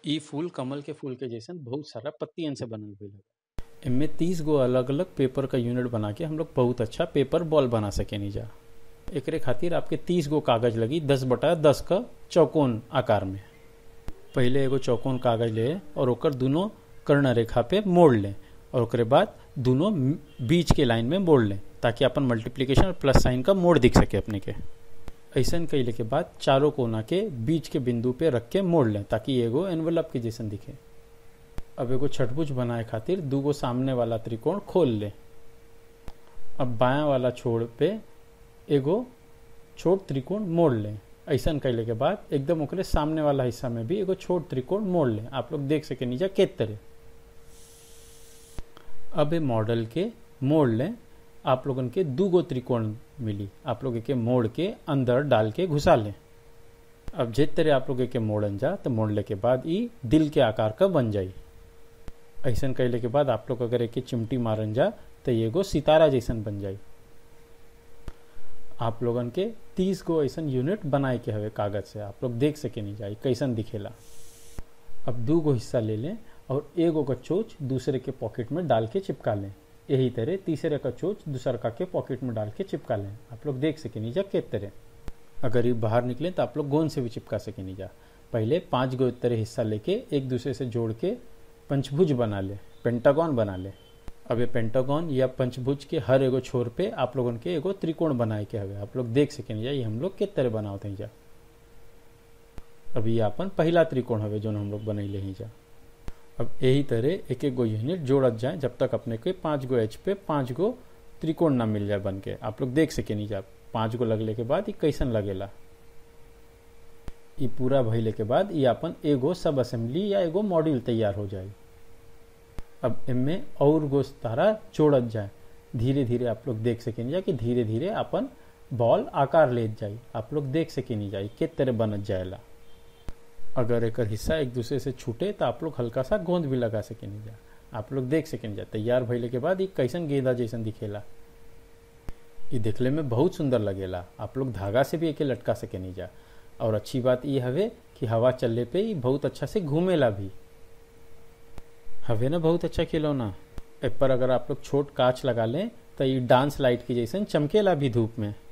इ फूल कमल के फूल के जैसन बहुत सारा पत्तियन से बनल भइल हवे एमे तीस गो अलग अलग पेपर का यूनिट बना के हम लोग बहुत अच्छा पेपर बॉल बना सकेनी जा एकरे खातिर आपके तीस गो कागज लगी दस बटा दस का चौकोन आकार में पहले एगो चौकोन कागज ले और ओकर दोनों कर्ण रेखा पे मोड़ लें और ओकरे बाद दोनों बीच के लाइन में मोड़ लें ताकि अपन मल्टीप्लिकेशन और प्लस साइन का मोड़ दिख सके अपने के ऐसा कैले के बाद चारों कोना के बीच के बिंदु पे रख के मोड़ लें ताकि एगो एनवलप के जैसन दिखे अब एगो छठभुज बनाए खातिर दूगो सामने वाला त्रिकोण खोल लें अब बायां वाला छोड़ पे एगो छोट त्रिकोण मोड़ लें ऐसा कैले के बाद एकदम ओकरे सामने वाला हिस्सा में भी एगो छोट त्रिकोण मोड़ लें आप लोग देख सके नीचा के तरह अब ये मॉडल के मोड़ लें आप लोगन के दू गो त्रिकोण मिली आप लोग के मोड़ के अंदर डाल के घुसा लें अब जिस तरह आप लोग के मोड़न जा तो मोड़ले के बाद ये दिल के आकार का बन जाई ऐसा कैले के बाद आप लोग अगर एक चिमटी मारन जा तो ये गो सितारा जैसन बन जाई आप लोगन के तीस गो ऐसा यूनिट बनाए के हवे कागज से आप लोग देख सके नहीं जाए कैसन दिखेला अब दू गो हिस्सा ले लें और एगो का चोच दूसरे के पॉकेट में डाल के चिपका लें यही तरह तीसरे का चोच दूसरा के पॉकेट में डाल के चिपका लें आप लोग देख सके नहीं जा के तरह अगर ये बाहर निकले तो आप लोग गोंद से भी चिपका सके नहीं जा पहले पांच गो तरह हिस्सा लेके एक दूसरे से जोड़ के पंचभुज बना ले पेंटागन बना ले अब ये पेंटागन या पंचभुज के हर एगो छोर पे आप लोगन के एगो त्रिकोण बनाए के हवे आप लोग देख सके नहीं जा ये हम लोग के तरह बनावत हैं जा अभी ये अपन पहला त्रिकोण हवे जो हम लोग बनैले ही जा अब यही तरह एक एक गो यूनिट जोड़त जाए जब तक अपने के पाँच गो एच पे पाँच गो त्रिकोण ना मिल जाए बन के आप लोग देख सके नहीं जा पाँच गो लगले के बाद ये कैसन लगेला ये पूरा भइले के बाद ये अपन एगो सब असेंबली या एगो मॉड्यूल तैयार हो जाए अब इनमें और गो तारा जोड़त जाए धीरे धीरे आप लोग देख सके नहीं जा कि धीरे धीरे अपन बॉल आकार ले जाए आप लोग देख सके नहीं जाए के तरह बनत जाएला अगर एक हिस्सा एक दूसरे से छूटे तो आप लोग हल्का सा गोंद भी लगा सके नहीं जा आप लोग देख सके नहीं जा तैयार भइले के बाद ये कैसन गेंदा जैसन दिखेला ये देखले में बहुत सुंदर लगेला आप लोग धागा से भी एके लटका सके नहीं जा और अच्छी बात ये हवे कि हवा चलने पे ये बहुत अच्छा से घूमेला भी हवे ना बहुत अच्छा खिलौना ए पर अगर आप लोग छोट कांच लगा लें तो ये डांस लाइट की जैसन चमकेला भी धूप में